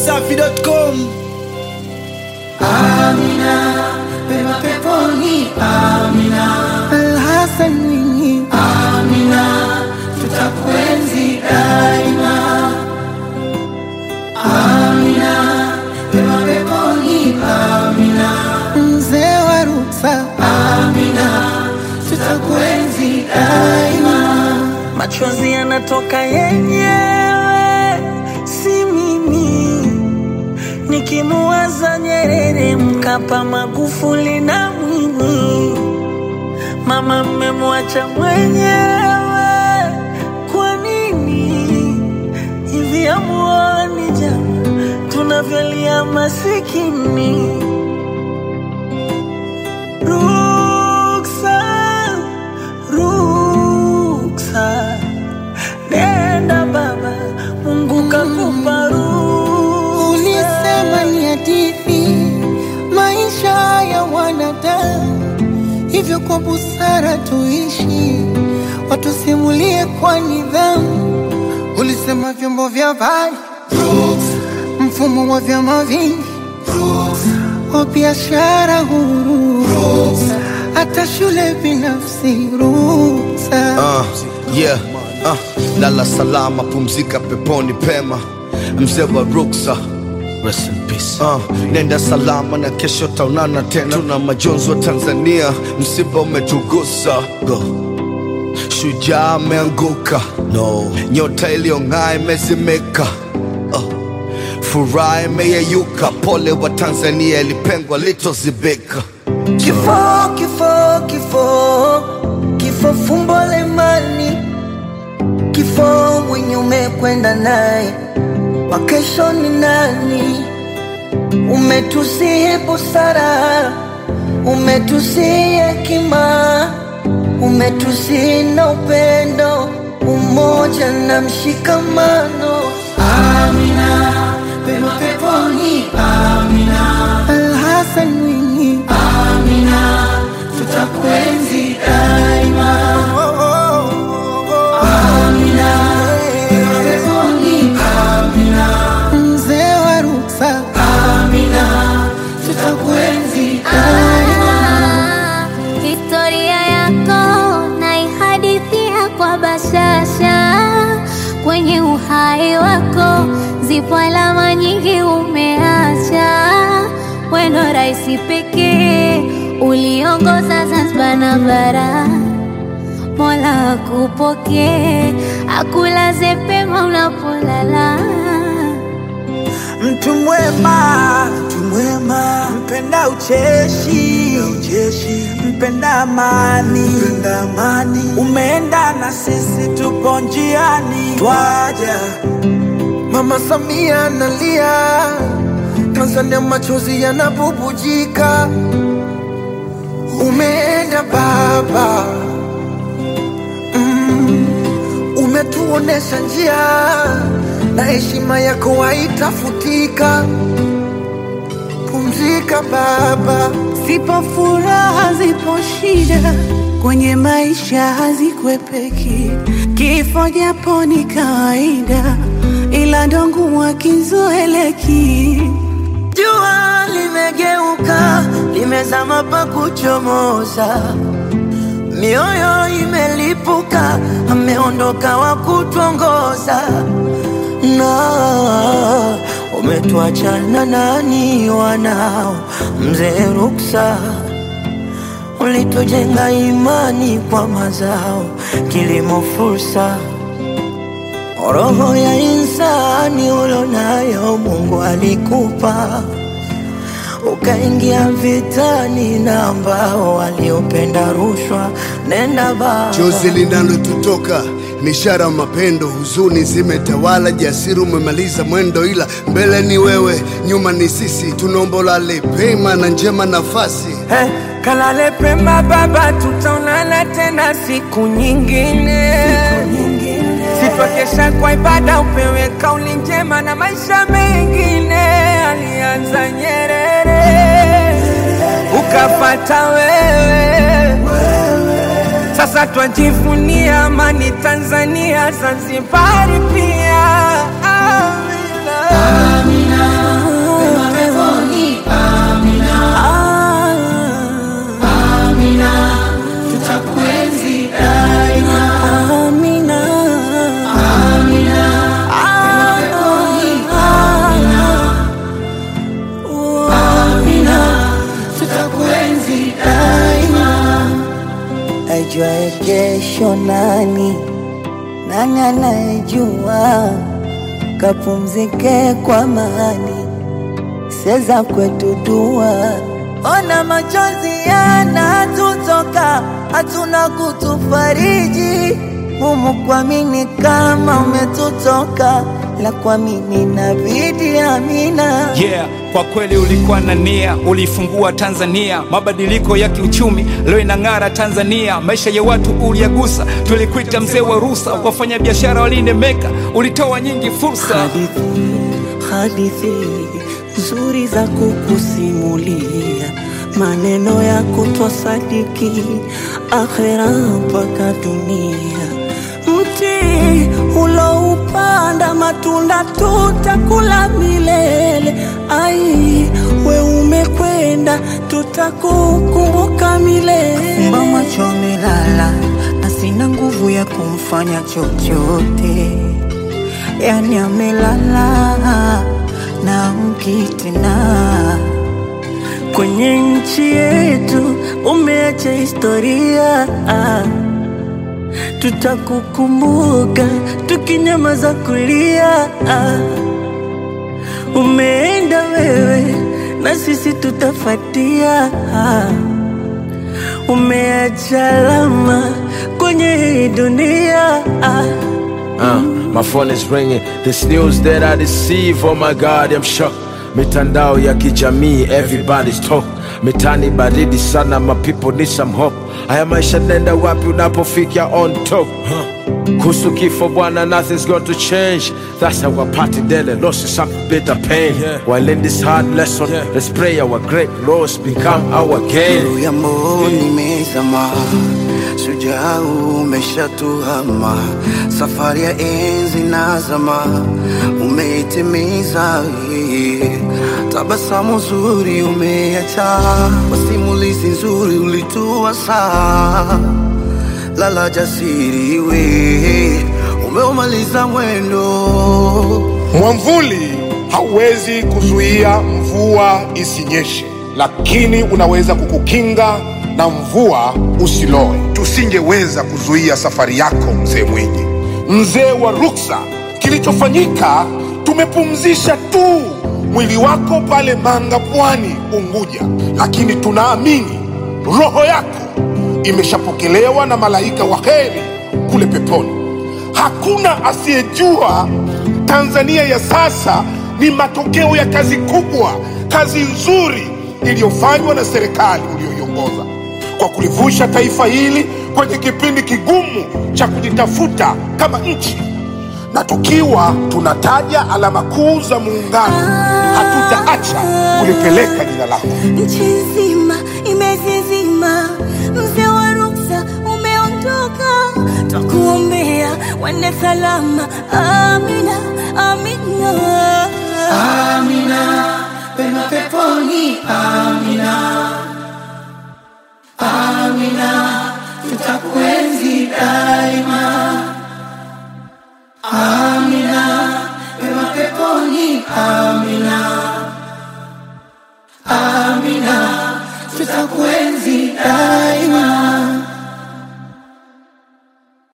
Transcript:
dachimsafi.com Amina, pema peponi, Amina. Alhasan Mwinyi, Amina, tutakuenzi daima. Amina, pema peponi, Amina. Mzee wa Ruksa, Amina, tutakuenzi daima. Machozi yanatoka yenyewe, si mimi. Nikimuwaza Nyerere, Mkapa, Magufuli na Mwinyi, mama mmemwacha mwenyewe. Kwa nini hivi? Amuoni jama tunavyolia masikini? Ruksa, ruksa, nenda baba, Mungu kakupa ruksa. Ulisema ni hadithi maisha ya wanadamu, hivyo kwa busara tuishi, watusimulie kwa nidhamu. Ulisema vyombo vya habari, mfumo wa vyama vingi, wa biashara huru, hata shule binafsi, ruksa. Uh, yeah, uh, lala salama, pumzika peponi pema, mzee wa ruksa. Rest in peace. Uh, nenda salama na kesho taonana tena. Tuna majonzi wa Tanzania, msiba umetugusa. Go. Shujaa ameanguka, no. Nyota iliyong'aa imezimika. Uh, furaha imeyeyuka, pole wa Tanzania, ilipengwa litozibika. Kifo, kifo, kifo, kifo fumbo la imani, kifo mwenye umekwenda naye, wa kesho ni nani? Umetusihi busara, umetusihi hekima, umetusihi na upendo, umoja na mshikamano. Amina, pema peponi, Amina. Alhasan Mwinyi, Amina, tutakuenzi daima. Amina, pema peponi, Amina. Mzee wa Ruksa, Amina, tutakuenzi daima. Historia yako naihadithia kwa bashasha, kwenye uhai wako zipo alama nyingi umeacha. Weno rais pekee uliongoza Zanzibar na bara, Mola akupokee, akulaze pema unapolala. Mtu mwema, mtu mwema, mpenda ucheshi, ucheshi, mpenda amani, mpenda amani. Umeenda na sisi, tupo njiani, twaja. Mama Samia analia, Tanzania machozi yanabubujika. Umeenda baba, mm, umetuonesha njia na heshima yako haitafutika. Pumzika baba, Zipo furaha, zipo shida kwenye maisha, hazikwepeki. Kifo japo ni kawaida, ila ndo ngumu akizoeleki. Jua limegeuka, limezama pa kuchomoza, mioyo imelipuka, ameondoka wa kutuongoza, na umetuacha na nani wanao, mzee Ruksa ulitujenga imani kwa mazao, kilimo fursa Roho ya insani ulonayo Mungu alikupa, ukaingia vitani na ambao waliopenda rushwa. Nenda baba, Chozi linalotutoka ni ishara ya mapendo, huzuni zimetawala, jasiri umemaliza mwendo, ila mbele ni wewe, nyuma ni sisi. Tunaomba ulale pema na njema nafasi. hey, kalale pema baba, tutaonana tena siku nyingine, sitwakesha kwa ibada, upewe kauli njema na maisha mengine. Alianza Nyerere, ukafata wewe Sasa twajivunia amani Tanzania, Zanzibari pia. Amina. Amina, ajuaye kesho nani? Nani anayejua? Kapumzike kwa amani, seza kwetu dua. Ona machozi yanatutoka, hatuna kutufariji humu kuamini kama umetutoka, la kuamini nabidi amina. Yeah, kwa kweli ulikuwa na nia, ulifungua Tanzania, mabadiliko ya kiuchumi leo inang'ara Tanzania, maisha ya watu uliyagusa, tulikuita mzee wa rusa, wafanya biashara walinemeka, ulitoa nyingi fursa. hadithi hadithi nzuri za kukusimulia, maneno ya kutwasadiki, akhera mpaka dunia. Mti uloupanda matunda tutakula milele. Ai, we umekwenda, tutakukumbuka milele. Fumba macho amelala na sina nguvu ya kumfanya chochote, yani amelala na mkitina kwenye nchi yetu umeacha historia, tutakukumbuka tukinyamaza kulia. Umeenda wewe na sisi tutafatia, umeacha alama kwenye hii dunia. Uh, my phone is ringing. This news that I receive, oh my God, I'm shocked. Mitandao ya kijamii, everybody's talk. Mitani baridi sana, my people need some hope. Haya maisha nenda wapi unapofika on top? Huh. Kuhusu kifo bwana, nothing's going to change. That's our party daily, loss is some bitter pain. While in this hard lesson, let's pray our great loss become our gain. Nuru ya mboni imezama, shujaa umeshatuhama, safari ya enzi na zama umeitimiza. yeah. Tabasamu zuri umeacha, masimulizi nzuri ulitua saa lala jasiri we umeumaliza mwendo Mwamvuli hauwezi kuzuia mvua isinyeshe, lakini unaweza kukukinga na mvua usiloe. Tusingeweza kuzuia safari yako, mzee Mwinyi, mzee wa ruksa. Kilichofanyika, tumepumzisha tu mwili wako pale Manga, Pwani, Unguja, lakini tunaamini roho yako imeshapokelewa na malaika wa heri kule peponi. Hakuna asiyejua Tanzania ya sasa ni matokeo ya kazi kubwa, kazi nzuri iliyofanywa na serikali uliyoiongoza kwa kulivusha taifa hili kwenye kipindi kigumu cha kujitafuta kama nchi, na tukiwa tunataja alama kuu za muungano, hatutaacha kulipeleka jina lako. Nchi nzima imezizima, mzee wa ruksa umeondoka, twakuombea wende salama. Amina, amina, amina, pema peponi. Amina, amina, tutakuenzi daima. Amina, pema peponi. Amina. Amina, tutakuenzi daima.